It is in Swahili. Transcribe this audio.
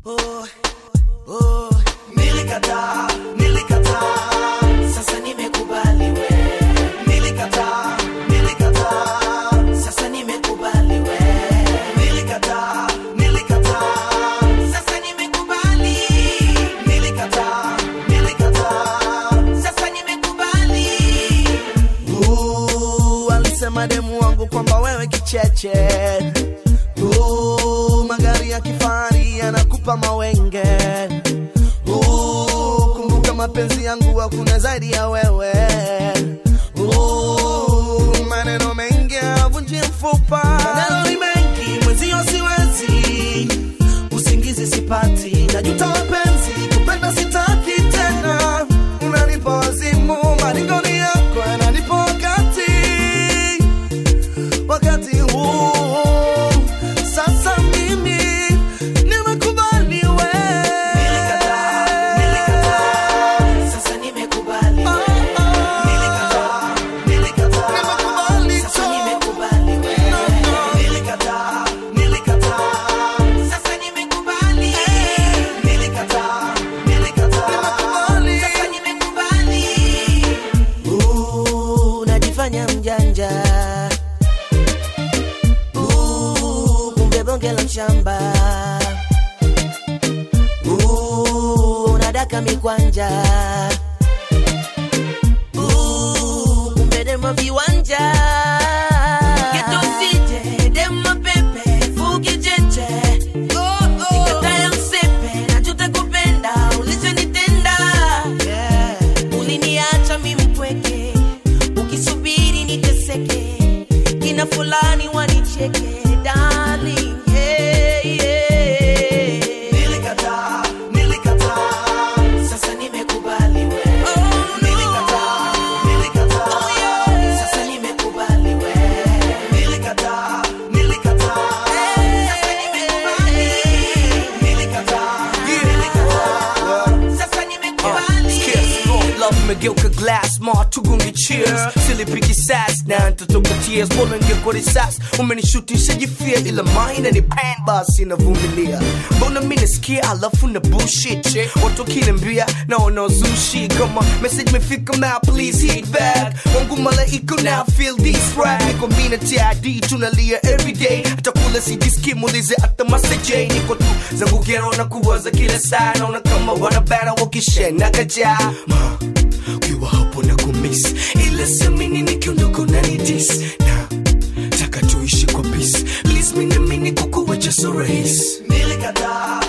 oh, oh. Nilikataa, nilikataa, sasa nimekubali we. Nilikataa, nilikataa, sasa nimekubali we. Nilikataa, nilikataa, sasa nimekubali. Nilikataa, nilikataa, sasa nimekubali. Uh, alisema demu wangu kwamba wewe kicheche uh, magari ya kifahari yanakupa mawenge uh, kumbuka mapenzi yangu hakuna zaidi ya wewe uh, maneno mengi avunji mfupa maneno ni mengi mwenzio siwezi usingizi sipati najuta mapenzi kupenda sitaki tena unanipa wazimu maringoni yako yananipa wakati wakati huu sasa mimi nimekubali we sasa nimekubali we nilikataa nilikataa sasa nimekubali we nilikataa nilikataa sasa nimekubali nilikataa nilikataa sasa nimekubali Uh, unajifanya mjanja Uh, kumbe bonge la mshamba Uh, unadaka mikwanja Uh, kumbe demo viwanja Geto sije, demo pepe, fuki cheche Nikataya msepe, najuta kupenda, ulichonitenda Uliniacha mimi mpweke, ukisubiri niteseke Kina fulani wanicheke, darling, yeah, yeah. Nilikataa, nilikataa, sasa nimekubali we. Nilikataa, nilikataa, sasa nimekubali we. Nilikataa, nilikataa, sasa nimekubali. Nilikataa, nilikataa, sasa nimekubali. love umegeuka glass ma tugunge cheers silipiki sas na ntotoka tears bora ngekuwa risas umenishutisha jifia ila maina ni pan basi navumilia mbona mi nasikia alafu na bullshit watu wakiniambia naona uzushi kama message mefika ma please hit back wangu malaika now feel this rap niko mina tid tunalia everyday hata kula sijiski muulize hata maseje niko tu zangu gero na kuwaza kila saa naona kama wanabara wakishena kajaa Ma, ukiwa hapo na kumiss ila samini nikiondoka unanidis na taka tuishi kwa peace please minamini kukuwacha so rahisi Nilikataa,